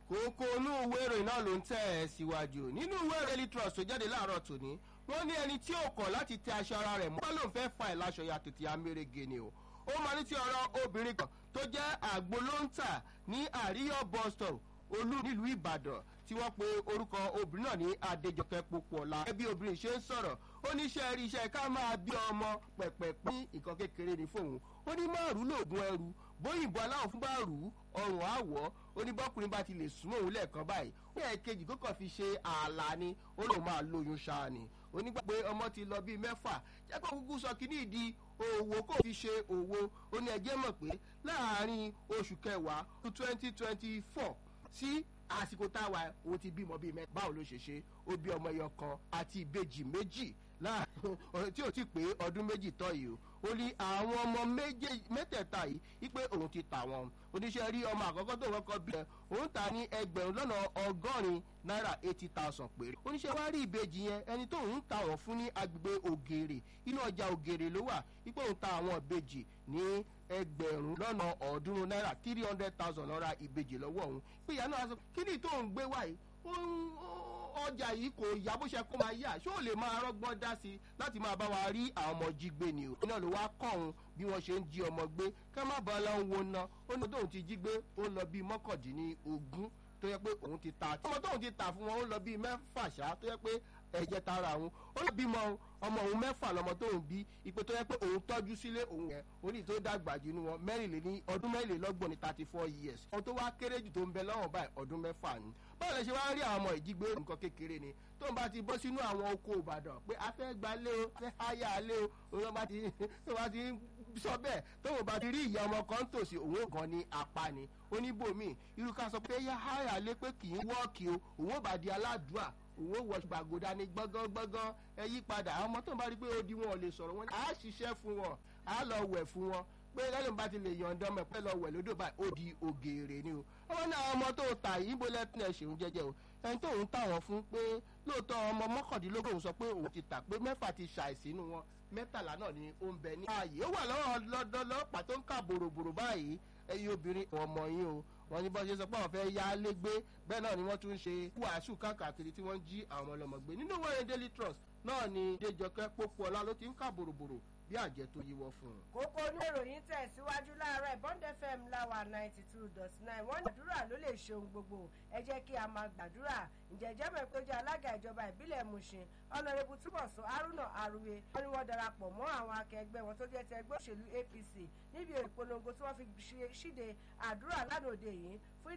kókó inú ìwé ìròyìn náà ló ń tẹ̀ ẹ́ síwájú nínú ìwé ìròyìn Daily Trust tó jáde láàárọ̀ tòní wọ́n ní ẹni tí ò kọ̀ láti tẹ aṣọ ara rẹ̀ mọ́ ló ń fẹ́ fa ìlaṣọ ya tètè amérege ni o ó máa ní ti ọ̀rọ̀ obìnrin kan tó jẹ́ àgbo ló ń tà ní àríyọ̀ bus stop olú nílùú Ìbàdàn tí wọ́n pe orúkọ obìnrin náà ní Adéjọkẹ́ Pópóọlá ẹbí obìnrin ṣe ń sọ̀rọ̀ ó ní iṣẹ́ rí iṣẹ́ ká máa bí ọmọ pẹ̀pẹ̀pẹ̀ ní nǹkan kékeré ní fóun ó ní márùn lóògùn ẹrù bóyìnbó aláwọ̀ fún bá rù ú ọrùn àwọ̀ ó ní bọ́kùnrin bá ti lè súnmọ́ òun lẹ́ẹ̀kan báyìí ó yẹ kejì kó kàn fi ṣe ààlà ni ó lòun máa lóyún ṣáà ni onígbà pé ọmọ ti lọ bíi mẹ́fà jẹ́ kó kúkú sọ kíní ìdí òwò kó fi ṣe òwò ó ní ẹjẹ́ mọ̀ pé láàárín oṣù kẹwàá twenty twenty four sí àsìkò táwa o ti bímọ bíi mẹ́ta báwo ló ṣe ṣe ó bí ọmọ ẹyọ kan àti ìbejì méjì láàrin tí ò ti pé ọdún méjì tọ́ yìí o ó ní àwọn ọmọ mẹ́tẹ̀ẹ̀ta yìí wípé òun ti tà wọ́n oníṣẹ́ rí ọmọ àkọ́kọ́ tó kọ́kọ́ bí ẹ òun tà ní ẹgbẹ̀rún lọ́nà ọgọ́rin náírà eighty thousand péré oníṣẹ́ wá rí ìbejì yẹn ẹni tó ń ta wọ́n fún ní agbègbè ògèrè inú ọjà ògèrè ló wà wípé òun ta àwọn ìbejì ní ẹgbẹ̀rún lọ́nà ọ̀ọ́dúnrún náírà three hundred thousand lọ́ra ìbejì lọ́wọ́ òun pé ìyá náà sọ kí ni tó ń gbé wáyé ọjà yìí kò yá bó ṣe kó máa yá ṣé ò lè máa rọ́gbọ́n dá sí i láti máa bá wa rí àwọn ọmọ jí gbé ni o. iná ló wá kọ́ òun bí wọ́n ṣe ń jí ọmọ gbé ká má bàa lọ wo ná ó ní tóun ti jí gbé ó ń lọ bíi mọ́kàndínlógún tó yẹ pé òun ti ta ọmọ tóun ti tà fún wọn ó ń lọ bíi mẹ́fà ṣá tó yẹ pé ẹ̀jẹ̀ tara òun ó lọ bímọ ọmọ òun mẹ́fà lọmọ tóun bí ipò tó yẹ pé òun tọ́jú sílé òun yẹn oní tó dàgbà jù ní wọn mẹ́rìnléní ọdún mẹ́rìnlélọ́gbọ̀n ní thirty four years ohun tó wá kéré jù tó ń bẹ lọ́wọ́ báyìí ọdún mẹ́fà ni báwo lè ṣe wá rí àwọn ọmọ ìjígbé nǹkan kékeré ni tó ń bá ti bọ́ sínú àwọn oko Ìbàdàn pé a fẹ́ gba lé o fẹ́ háyà lé o òun bá ti tó bá ti sọ bẹ́ẹ̀ tó ń bá ti rí ìyá ọmọ kan tòsí òun gan ni apá ni oníbòmí irú ká sọ pé yá háyà lé pé kì í wọ́ọ̀kì o òun ò bá di aládùúà òun ò wọ gbàgòdà ní gbọ́ngàn ẹ yí padà àwọn ọmọ tó ń bá rí pé ó di wọn ò lè sọ̀rọ̀ wọn á ṣiṣẹ́ fún wọn á lọ wẹ̀ fún wọn pé lẹ́yìn bá ti lè yọ̀ǹda ọmọ ẹ̀pẹ́ lọ wẹ̀ lódò báyìí ó di ògèrè ni o ọmọ náà ọmọ tó tà yìí bó lẹ́tìn ẹ̀ ṣeun jẹ́jẹ́ o ẹni tó ń tà wọ́n fún pé lóòótọ́ ọmọ mọ́kàndínlógún sọ pé òun ti tà pé mẹ́fà ti ṣàìsínú wọn mẹ́tàlá náà ni ó ń bẹ ní ààyè ó wà lọ́wọ́ lọ́dọ́lọ́pàá tó ń kà bòròbòrò báyìí ẹ̀yin obìnrin ọmọ yín o wọ́n ní bọ́ ṣe sọ pé àwọn fẹ́ yá lé gbé bẹ́ẹ̀ náà ni wọ́n tún ń ṣe wàásù káàkiri tí wọ́n ń jí àwọn ọlọ́mọ gbé nínú wẹ́rẹ́ Daily Trust náà ni Déjọkẹ́ Pópóọlá ló ti ń kà bòròbòrò bí àjẹ tó yíwọ́ fún un. kókó ní ìròyìn tẹ̀síwájú láàárọ̀ Bond FM láwa ninety two dot nine wọ́n ní àdúrà ló lè ṣe ohun gbogbo ẹ jẹ́ kí a máa gbàdúrà ǹjẹ́ jẹ́ mọ̀ pé ó jẹ́ alága ìjọba ìbílẹ̀ Mushin ọ̀nàrẹ́bù túbọ̀sún Haruna Aruwe wọ́n ní wọ́n darapọ̀ mọ́ àwọn akẹgbẹ́ wọn tó jẹ́ ti ẹgbẹ́ òṣèlú APC níbi ìpolongo tí wọ́n fi ṣíde àdúrà lánàá òde yìí fún